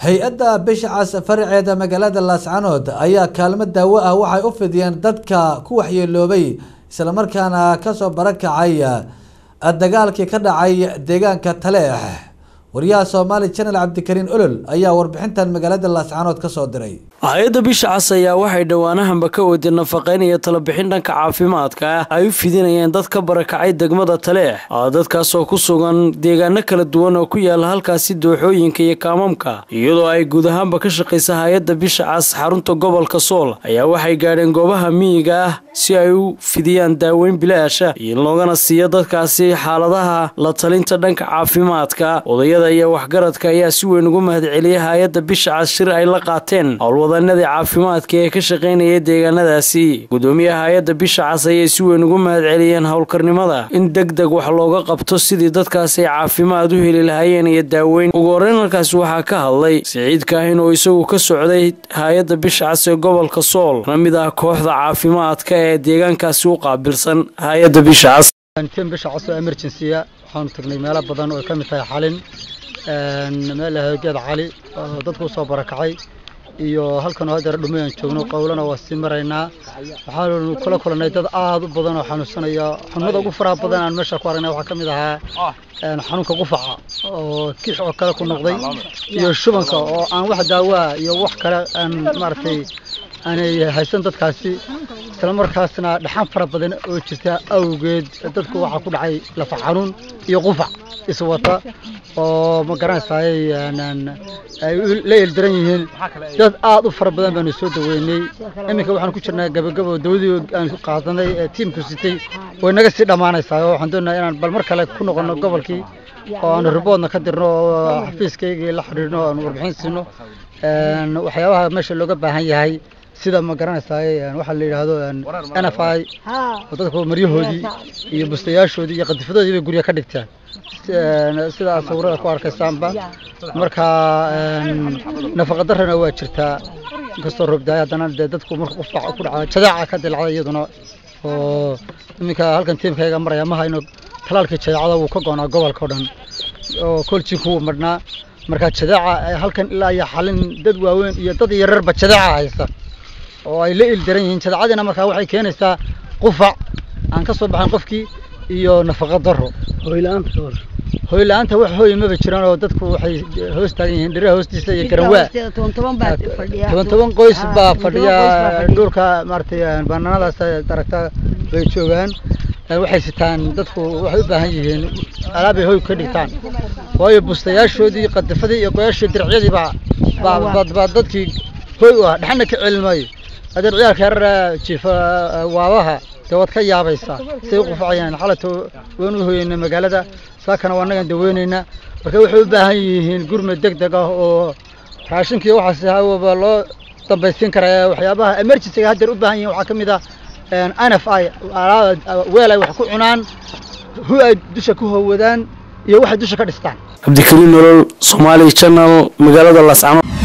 hay-adda bisha cas faraceeda magaalada laascanood ayaa kaalmo daawo ah waxay u fidiyeen dadka ku waxyeeloobay islamarkaana kasoo barakacay dagaalkii ka dhacay deegaanka taleex wariyaha soomaali janal cabdikariin olol ayaa warbixintan magaalada laascanood kasoo diray hay-adda bisha cas ayaa waxay dhowaanahanba ka waday nafaqeyn iyo talabixin dhanka caafimaadka ah ay u fidinayeen dad ka barakacay degmada taleex dadkaasoo ku sugan deegaano kala duwan oo ku yaala halkaasi dooxooyinka iyo kaamamka iyadoo ay guud ahaanba ka shaqaysa hay-adda bisha cas xarunta gobolka sool ayaa waxay gaadheen goobaha miyiga ah si ay u fidiyaan daaweyn bilaasha in loogana siiyo dadkaasi xaaladaha la talinta dhanka caafimaadka odayada iyo waxgaradka ayaa si weyn ugu mahadceliyay hay-adda bisha cas shir ay la qaateen howlwadanadii caafimaadka ee ka shaqaynaya deegaanadaasi gudoomiyaha hay-adda bisha cas ayay si weyn ugu mahadceliyeen howlkarnimada in deg deg wax looga qabto sidii dadkaasi ay caafimaad u heli lahaayeen iyo daaweyn ugu horreyn halkaasi waxaa ka hadlay siciid kaahin oo isagu ka socday hay-adda bisha cas ee gobolka sool na mid ah kooxda caafimaadka ee deegaankaasi u qaabilsan hay-adda bisha cas tim bisha cas oo emergency-a waxaanu tagnay meelo badan oo ay ka mid tahay xalin meel geed cali oo dadku usoo barakacay iyo halkan oo hadeer dhumayaan joogno qowlana waa sii maraynaa waxaanu kula kulannay dad aad u badan oo xanuunsanaya xanuunada ugu faraha badan aan meesha ku aragnay waxaa ka mid ahaa xanuunka qufaca oo kix oo kale ku noqday iyo shubanka oo aan wax daawaa iyo wax kale aan maaragtay aanay haysan dadkaasi isla markaasna dhaxan fara badan oo jirta awgeed dadku waxaa ku dhacay lafa xanuun iyo qufac iswata oo ma garanaysaay ay la eeldaran yihiin dad aad u fara badan baanu soo daweynay iminka waxaan ku jirnaa gabagabo dawadii aan qaadanay ee tiimku sitay way naga sii dhammaanaysaa oo waxaan doonayaa inaan bal mar kale ku noqono gobolkii oo aanu riboodna ka dirno oo xafiiskaygii la xidhiidhno oo aanu warbixin siino waxyaabaha meesha looga baahan yahay sida ma garanaysaay waxaa la yidhaahdo n f i oo dadku maryahoodii iyo bustayaashoodii iyo qadifadoodii bay gurya ka dhigtaan sidaa sawirada ku arkaysaanba marka nafaqa darrana waa jirtaa inkastoo roobdaay haddana dee dadku marka qufac ku dhacda jadaaca ka dilacda iyaduna oo iminka halkan tiimkayga maraya ma hayno talaalkii jadeecada wuu ka goonaa gobolka o dhan oo koljiinku wuu madhnaa marka jadaaca halkan ilaa iyo xalin dad waaweyn iyo dad yararba jadaaca haysta oo ay la ildaran yihiin jadaacadiina markaa waxay keenaysaa qufac aan ka soo baxayn qofkii iyo nafaqa darro hoy la-aanta wax hooy maba jiraan oo dadku waxay hoos taagan yihiin dhiraha hoostiisa iyo garanwaa toban toban qoys baa fadhiya dhulka maaragtay banaanadaas aragta bay joogaan waxay sitaan dadku waxay u baahan yihiin alaabay hoy ka dhigtaan waayo bustayaashoodii qadafadii iyo goyaashii diracyadii baa baa dadkii hoy u ah dhexna ka celin maayo adeer ciyaalka yarara jiifa waabaha dee waad ka yaabaysaa say u qufacayaan xalato waan u hoyeynay magaalada saakana waa nagan daweyneynaa marka waxay u baahan yihiin gurmad deg deg ah oo raashinka iyo waxaas hawaba loo dambaysiin karaa waxyaabaha emergencyga haddeer u baahan yihin waxaa ka mid ah n f i weel ay wax ku cunaan hu ay dusha ku howadaan iyo waxay dusha ka dhistaan cabdikariin nolol somaali channel magaalada laascanood